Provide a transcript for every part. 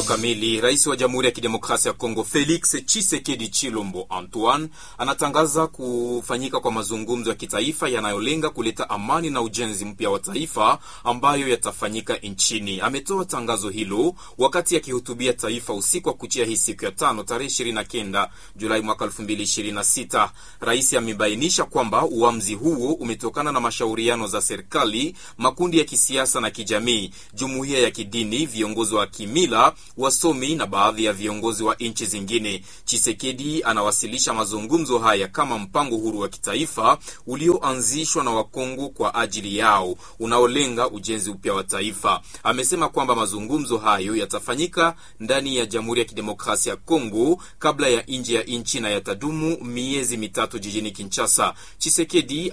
kamili. Rais wa Jamhuri ya Kidemokrasia ya Kongo Felix Tshisekedi Chilombo Antoine anatangaza kufanyika kwa mazungumzo ya kitaifa yanayolenga kuleta amani na ujenzi mpya wa taifa ambayo yatafanyika nchini. Ametoa tangazo hilo wakati akihutubia taifa usiku wa kuchia hii siku ya tano tarehe 29 Julai mwaka 2026. Rais amebainisha kwamba uamuzi huo umetokana na mashauriano za serikali, makundi ya kisiasa na kijamii, jumuiya ya kidini, viongozi wa kimila, wasomi na baadhi ya viongozi wa nchi zingine. Chisekedi anawasilisha mazungumzo haya kama mpango huru wa kitaifa ulioanzishwa na Wakongo kwa ajili yao, unaolenga ujenzi upya wa taifa. Amesema kwamba mazungumzo hayo yatafanyika ndani ya Jamhuri ya Kidemokrasia ya Kongo kabla ya nje ya nchi na yatadumu miezi mitatu jijini Kinshasa. Chisekedi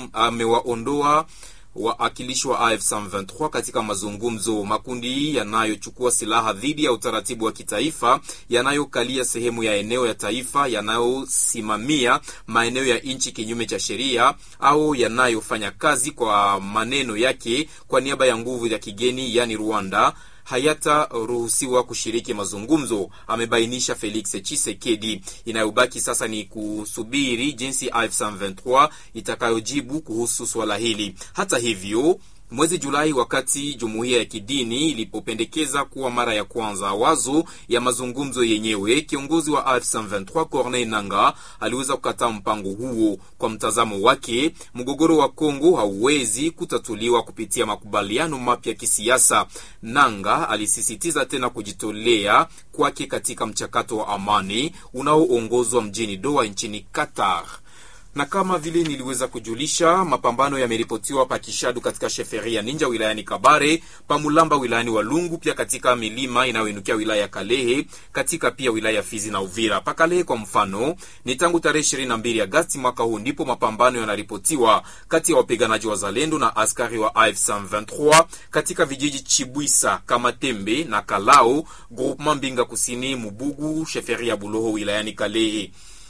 amewaondoa waakilishi wa AF 23 katika mazungumzo. Makundi yanayochukua silaha dhidi ya utaratibu wa kitaifa, yanayokalia sehemu ya eneo ya taifa, yanayosimamia maeneo ya nchi kinyume cha sheria, au yanayofanya kazi kwa maneno yake kwa niaba ya nguvu ya kigeni, yani Rwanda hayataruhusiwa kushiriki mazungumzo, amebainisha Felix Chisekedi. Inayobaki sasa ni kusubiri jinsi AF23 itakayojibu kuhusu swala hili. Hata hivyo Mwezi Julai, wakati jumuiya ya kidini ilipopendekeza kuwa mara ya kwanza wazo ya mazungumzo yenyewe, kiongozi wa AF23 Corneille Nanga aliweza kukataa mpango huo. Kwa mtazamo wake, mgogoro wa Kongo hauwezi kutatuliwa kupitia makubaliano mapya ya kisiasa. Nanga alisisitiza tena kujitolea kwake katika mchakato wa amani unaoongozwa mjini Doha nchini Qatar na kama vile niliweza kujulisha, mapambano yameripotiwa pa Kishadu katika sheferi ya Ninja wilayani Kabare, Pamulamba wilayani Walungu, pia katika milima inayoinukia wilaya ya Kalehe, katika pia wilaya ya Fizi na Uvira. Pa Kalehe kwa mfano, ni tangu tarehe 22 Agasti mwaka huu ndipo mapambano yanaripotiwa kati ya wapiganaji wa Zalendo na askari wa AFC 23 katika vijiji Chibwisa, Kamatembe na Kalao, groupement Mbinga Kusini, Mubugu, sheferi ya Buloho wilayani Kalehe.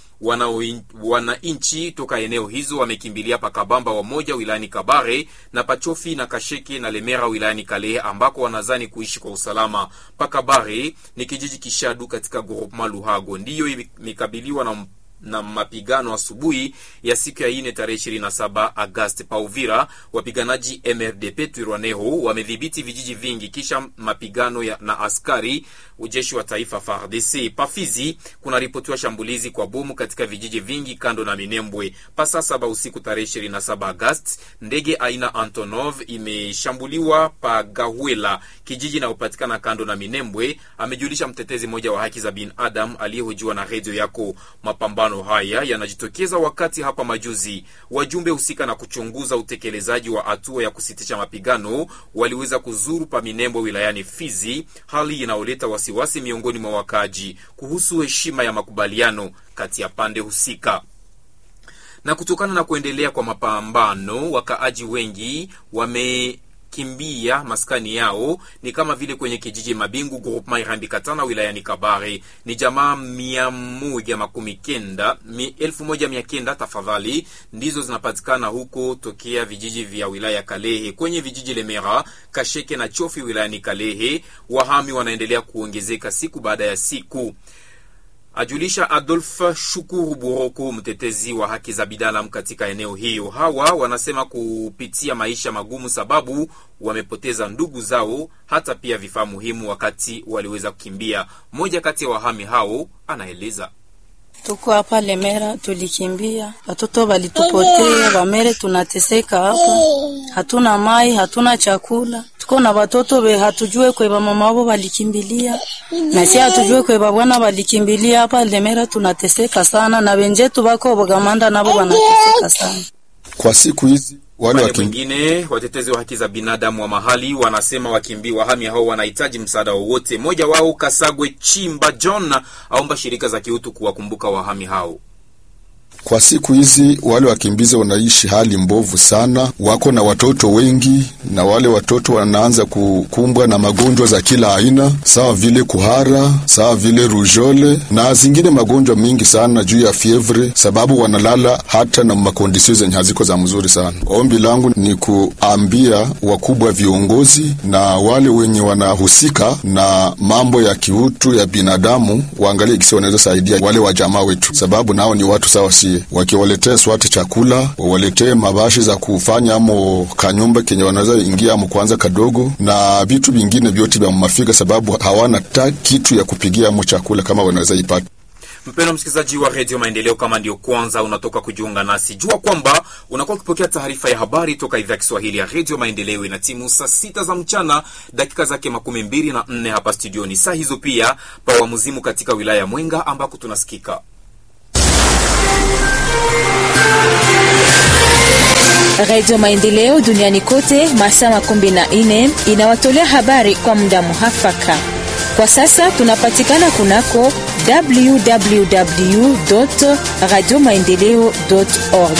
Wananchi toka eneo hizo wamekimbilia Pakabamba wamoja wilayani Kabare na Pachofi na Kasheke na Lemera wilayani Kalehe ambako wanazani kuishi kwa usalama. Pakabare ni kijiji Kishadu katika groupement Luhago ndiyo imekabiliwa na na mapigano asubuhi ya siku ya ine tarehe 27 Agosti. Pa Uvira, wapiganaji MRDP Twirwaneho wamedhibiti vijiji vingi kisha mapigano ya, na askari ujeshi wa taifa FARDC. Pafizi kuna ripotiwa shambulizi kwa bomu katika vijiji vingi kando na Minembwe. Pa saa saba usiku tarehe 27 Agosti, ndege aina Antonov imeshambuliwa pa Gahwela, kijiji inayopatikana kando na Minembwe, amejulisha mtetezi mmoja wa haki za binadamu aliyehojiwa na redio yako. Mapambano haya yanajitokeza wakati hapa majuzi wajumbe husika na kuchunguza utekelezaji wa hatua ya kusitisha mapigano waliweza kuzuru pa Minembwe wilayani Fizi, hali inayoleta wasiwasi miongoni mwa wakaaji kuhusu heshima ya makubaliano kati ya pande husika na kutokana na kuendelea kwa mapambano, wakaaji wengi wame kimbia maskani yao ni kama vile kwenye kijiji Mabingu groupement Irambi Katana wilayani Kabare. Ni jamaa mia moja makumi kenda mi, elfu moja mia kenda tafadhali ndizo zinapatikana huko tokea vijiji vya wilaya Kalehe. Kwenye vijiji Lemera, Kasheke na Chofi wilayani Kalehe, wahami wanaendelea kuongezeka siku baada ya siku ajulisha Adolf Shukuru Buroko, mtetezi wa haki za binadamu katika eneo hiyo. Hawa wanasema kupitia maisha magumu, sababu wamepoteza ndugu zao, hata pia vifaa muhimu wakati waliweza kukimbia. Mmoja kati ya wahami hao anaeleza. Tuko hapa Lemera, tulikimbia, watoto walitupotea, wamere tunateseka hapa, hatuna mai, hatuna chakula, tuko na watoto be hatujue kwe mama wao walikimbilia, na si hatujue kwe bwana walikimbilia. Hapa Lemera tunateseka sana, na wenjetu bako Bogamanda nabo wanateseka sana kwa siku hizi. Wale Upande mwingine watetezi wa haki za binadamu wa mahali wanasema wakimbi wahami hao wanahitaji msaada wowote. Mmoja wao Kasagwe Chimba John aomba shirika za kiutu kuwakumbuka wahami hao. Kwa siku hizi wale wakimbizi wanaishi hali mbovu sana, wako na watoto wengi, na wale watoto wanaanza kukumbwa na magonjwa za kila aina, sawa vile kuhara, sawa vile rujole na zingine magonjwa mingi sana juu ya fievre, sababu wanalala hata na makondisio zenye haziko za mzuri sana. Ombi langu ni kuambia wakubwa viongozi na wale wenye wanahusika na mambo ya kiutu ya binadamu waangalie kisi wanaweza saidia wale wa jamaa wetu, sababu nao ni watu sawa sie. Wakiwaletea swate chakula, wawaletee mabashi za kufanya amo kanyumba kenye wanaweza ingia amo kwanza kadogo, na vitu vingine vyote vya mafika, sababu hawana ta kitu ya kupigia amo chakula kama wanaweza ipata. Mpendwa msikilizaji wa redio Maendeleo, kama ndio kwanza unatoka kujiunga nasi, jua kwamba unakuwa ukipokea taarifa ya habari toka idhaa ya Kiswahili ya redio Maendeleo. Ina timu saa sita za mchana dakika zake makumi mbili na nne hapa studioni. Saa hizo pia pawa muzimu katika wilaya ya Mwenga ambako tunasikika Radio Maendeleo duniani kote masaa makumi na nne inawatolea habari kwa muda muhafaka. Kwa sasa tunapatikana kunako www radio maendeleo org.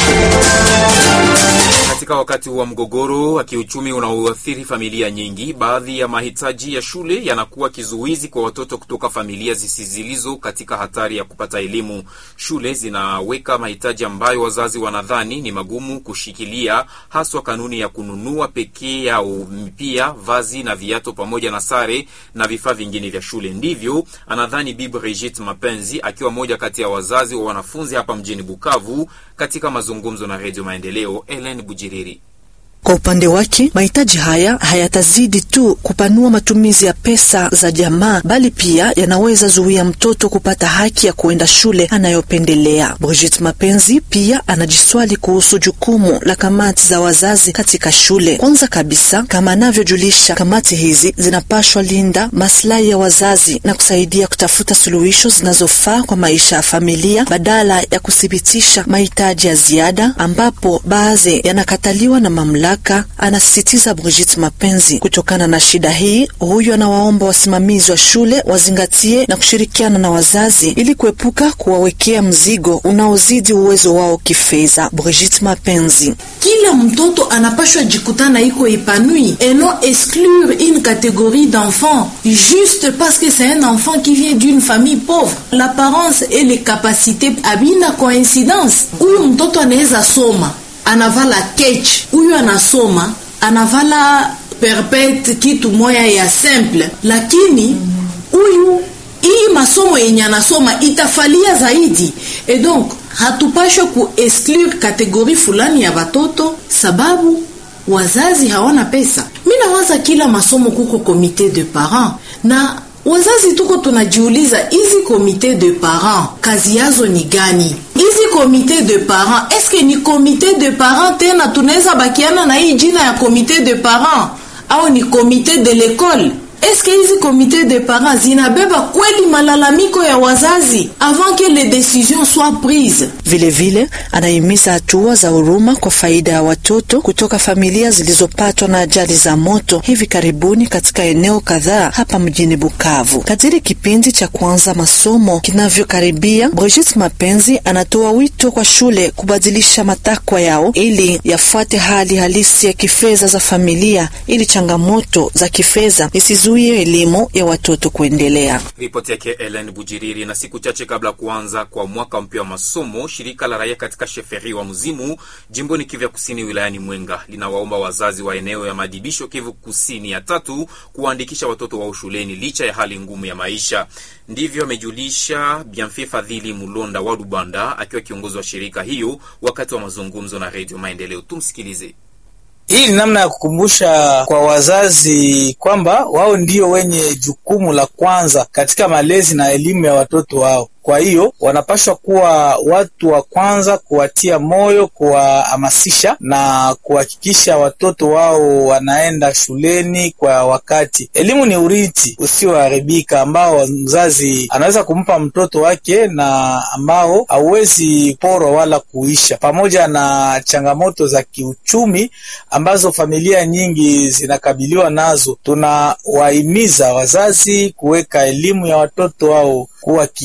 Katika wakati wa mgogoro wa kiuchumi unaoathiri familia nyingi, baadhi ya mahitaji ya shule yanakuwa kizuizi kwa watoto kutoka familia zisizo katika hatari ya kupata elimu. Shule zinaweka mahitaji ambayo wazazi wanadhani ni magumu kushikilia, haswa kanuni ya kununua pekee yao pia vazi na viato pamoja na sare na vifaa vingine vya shule. Ndivyo anadhani Bibi Brigitte Mapenzi, akiwa moja kati ya wazazi wa wanafunzi hapa mjini Bukavu, katika mazungumzo na Redio Maendeleo. Ellen Bujiriri Kwa upande wake mahitaji haya hayatazidi tu kupanua matumizi ya pesa za jamaa, bali pia yanaweza zuia mtoto kupata haki ya kuenda shule anayopendelea. Brigitte Mapenzi pia anajiswali kuhusu jukumu la kamati za wazazi katika shule. Kwanza kabisa, kama anavyojulisha, kamati hizi zinapashwa linda maslahi ya wazazi na kusaidia kutafuta suluhisho zinazofaa kwa maisha ya familia badala ya kuthibitisha mahitaji ya ziada ambapo baadhi yanakataliwa na mamlaka anasisitiza Brigitte Mapenzi. Kutokana na shida hii, huyu anawaomba wasimamizi wa shule wazingatie na kushirikiana na wazazi ili kuepuka kuwawekea mzigo unaozidi uwezo wao kifedha. Brigitte Mapenzi: kila mtoto anapashwa jikutana iko epanui et non exclure une catégorie d'enfants juste parce que c'est un enfant qui vient d'une famille pauvre. L'apparence et les capacités abina coïncidence. Huyu mtoto anaweza soma anavala kech, huyu anasoma anavala perpete, kitu moya ya simple, lakini huyu hii masomo yenye anasoma itafalia zaidi. Et donc hatupashwe ku exclure kategori fulani ya watoto sababu wazazi hawana pesa. Mi nawaza kila masomo kuko komite de parents na wazazi tuko tunajiuliza, hizi komite de parents kazi yazo ni gani? Hizi komite de parents eske ni komite de parents tena tunaweza bakiana na hii jina ya komite de parents au ni komite de l'école? Eske hizi komite de parents zinabeba kweli malalamiko ya wazazi avant que les décisions soient prises? Vilevile anahimiza hatua za huruma kwa faida ya watoto kutoka familia zilizopatwa na ajali za moto hivi karibuni katika eneo kadhaa hapa mjini Bukavu. Kadiri kipindi cha kuanza masomo kinavyokaribia, Brigitte Mapenzi anatoa wito kwa shule kubadilisha matakwa yao ili yafuate hali halisi ya kifedha za familia ili changamoto za kifedha isizuie elimu ya watoto kuendelea. Ripoti yake Ellen Bujiriri. Na siku chache kabla ya kuanza kwa mwaka mpya wa masomo, shirika la raia katika sheferi wa Mzimu jimboni Kivu ya Kusini wilayani Mwenga linawaomba wazazi wa eneo ya madibisho Kivu Kusini ya tatu kuwaandikisha watoto wao shuleni licha ya hali ngumu ya maisha. Ndivyo amejulisha Bienfait Fadhili Mulonda wa Lubanda akiwa kiongozi wa shirika hiyo wakati wa mazungumzo na Redio Maendeleo. Tumsikilize. Hii ni namna ya kukumbusha kwa wazazi kwamba wao ndio wenye jukumu la kwanza katika malezi na elimu ya watoto wao. Kwa hiyo wanapaswa kuwa watu wa kwanza kuwatia moyo, kuwahamasisha na kuhakikisha watoto wao wanaenda shuleni kwa wakati. Elimu ni urithi usioharibika ambao mzazi anaweza kumpa mtoto wake na ambao hauwezi porwa wala kuisha, pamoja na changamoto za kiuchumi ambazo familia nyingi zinakabiliwa nazo. Tunawahimiza wazazi kuweka elimu ya watoto wao kuwa kipa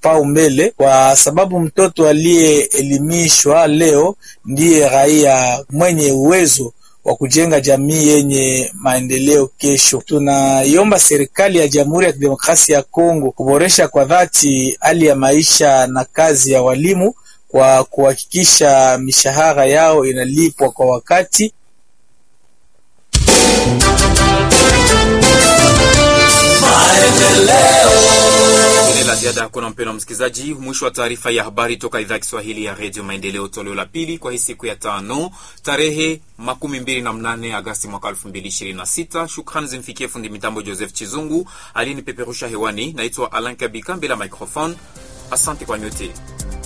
kipao mbele, kwa sababu mtoto aliyeelimishwa leo ndiye raia mwenye uwezo wa kujenga jamii yenye maendeleo kesho. Tunaiomba serikali ya Jamhuri ya Kidemokrasia ya Kongo kuboresha kwa dhati hali ya maisha na kazi ya walimu kwa kuhakikisha mishahara yao inalipwa kwa wakati. Ile la ziada hakuna, mpendwa msikilizaji. Mwisho wa taarifa ya habari toka idhaa ya Kiswahili ya redio Maendeleo, toleo la pili kwa hii siku ya tano tarehe makumi mbili na mnane Agasti mwaka elfu mbili ishirini na sita. Shukrani zimfikie fundi mitambo Joseph Chizungu aliyenipeperusha hewani. Naitwa Alan Kabika mbele ya microphone. Asante kwa nyote.